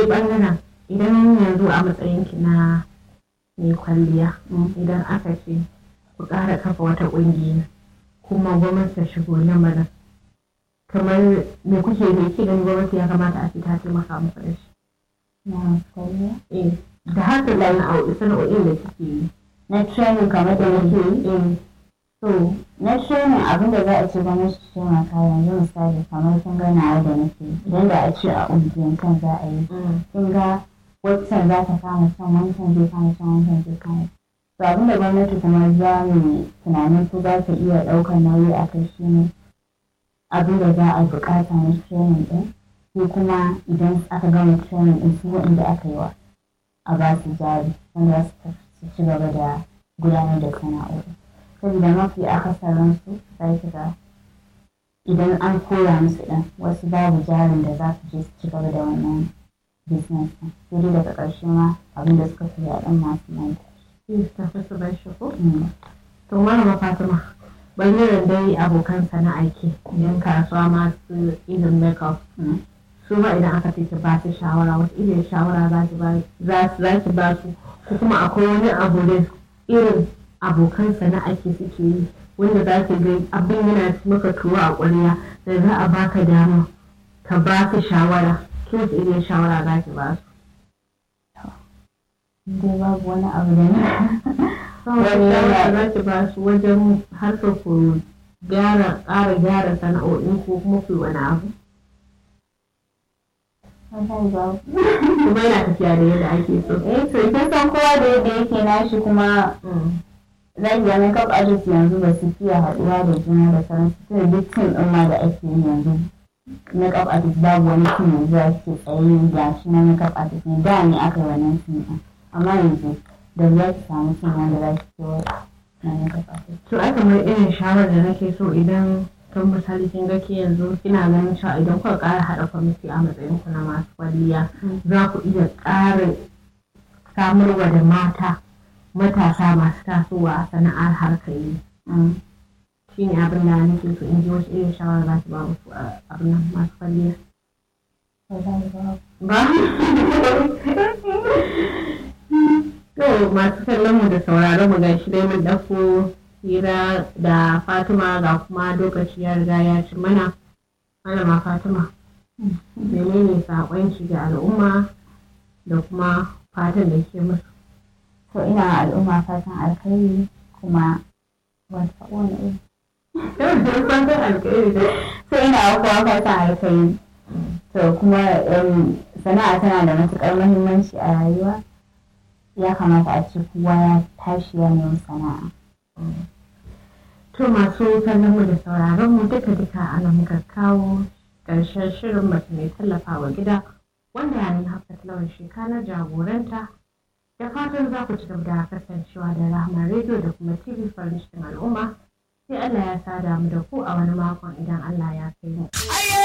ɓangaren idan yanzu a matsayinki na mai kwalliya idan aka ce ku ƙara kafa wata ƙungiya kuma gwamnati ta shigo lamarin kamar me kuke me ke ganin gwamnati ya kamata a ce ta taimaka muku da shi na kwalliya eh da haka sana'o'i sana'o'in da kike yi na training kamar da nake yi eh to na training abin da za a ce gwamnati ta taimaka yanzu misali kamar kin ga nawa da nake yi. idan da a ce a ungiyan kan za a yi mm, kin ga wancan za ta kama son wancan zai kama son wancan zai kama to abin da gwamnati kuma za mu tunanin ko za ta iya ɗaukar nauyi a kai shi ne abin da za a buƙata na training ɗin ko kuma idan aka gama training ɗin su waɗanda aka yi wa a ba su jari wanda za su tafi su ci gaba da gudanar da sana'o'i saboda mafi akasarin su za ki ga idan an koya musu ɗin wasu babu jarin da za su je su ci gaba da wannan business ɗin sai dai daga ƙarshe ma abin da suka koya ɗin masu manta shi ta fi su bar shi ko Mm. to malama fatima bangaren dai abokan sana'a ke yan kasuwa masu irin makeup Mm. su ma idan aka ce ki ba su shawara wata irin shawara za ki ba za su za ki ba su ko kuma akwai wani abu da irin abokan sana'a ke suke yi wanda za ki ga abin yana maka tuwo a ƙwarya da za a baka dama ka ba su shawara ki wace irin shawara za ki ba su dai babu wani abu da na wani shawara za ki ba su wajen harkar ku gyara ƙara gyara sana'o'in ko kuma ku yi wani abu wallahi babu kuma yana tafiya da yadda ake so eh to kin san kowa da yadda yake nashi kuma zan ga makeup artist yanzu ba su fiye haɗuwa da juna da sauransu tunda duk tim ɗin ma da ake yi yanzu makeup artist babu wani tim yanzu da ke tsaye da shi na makeup artist ne da ne aka yi wannan tim ɗin amma yanzu da za ki samu tim wanda za ki ce na makeup artist to ai kamar irin shawarar da nake so idan kan misali kin ga ke yanzu kina ganin cewa idan kuka ƙara haɗa kwamiti a matsayin ku na masu kwalliya za ku iya ƙara samarwa da mata matasa masu tasowa a sana'ar harkar yi Mm. shi ne abin da nake so in ji wasu irin shawara za ki ba musu a abin nan masu kwalliya wallahi babu ba to masu kallon mu da sauraron mu gashi dai mun ɗauko hira da Fatima ga kuma lokaci ya riga ya ci mana malama Fatima menene saƙonki ga al'umma da kuma fatan da ke musu to ina al'umma fatan alkhairi kuma wata wani iri fatan alkhairi da to ina kowa fatan alkhairi to kuma um, sana'a tana da matuƙar muhimmanci a rayuwa ya kamata a ce kowa ya tashi ya nemi sana'a To masu kallon mu da sauraron mu duka duka ana muka kawo ƙarshen shirin mace mai tallafawa gida wanda ni hafsat lawan sheka na jagoranta da fatan za ku ci gaba da kasancewa da rahama rediyo da kuma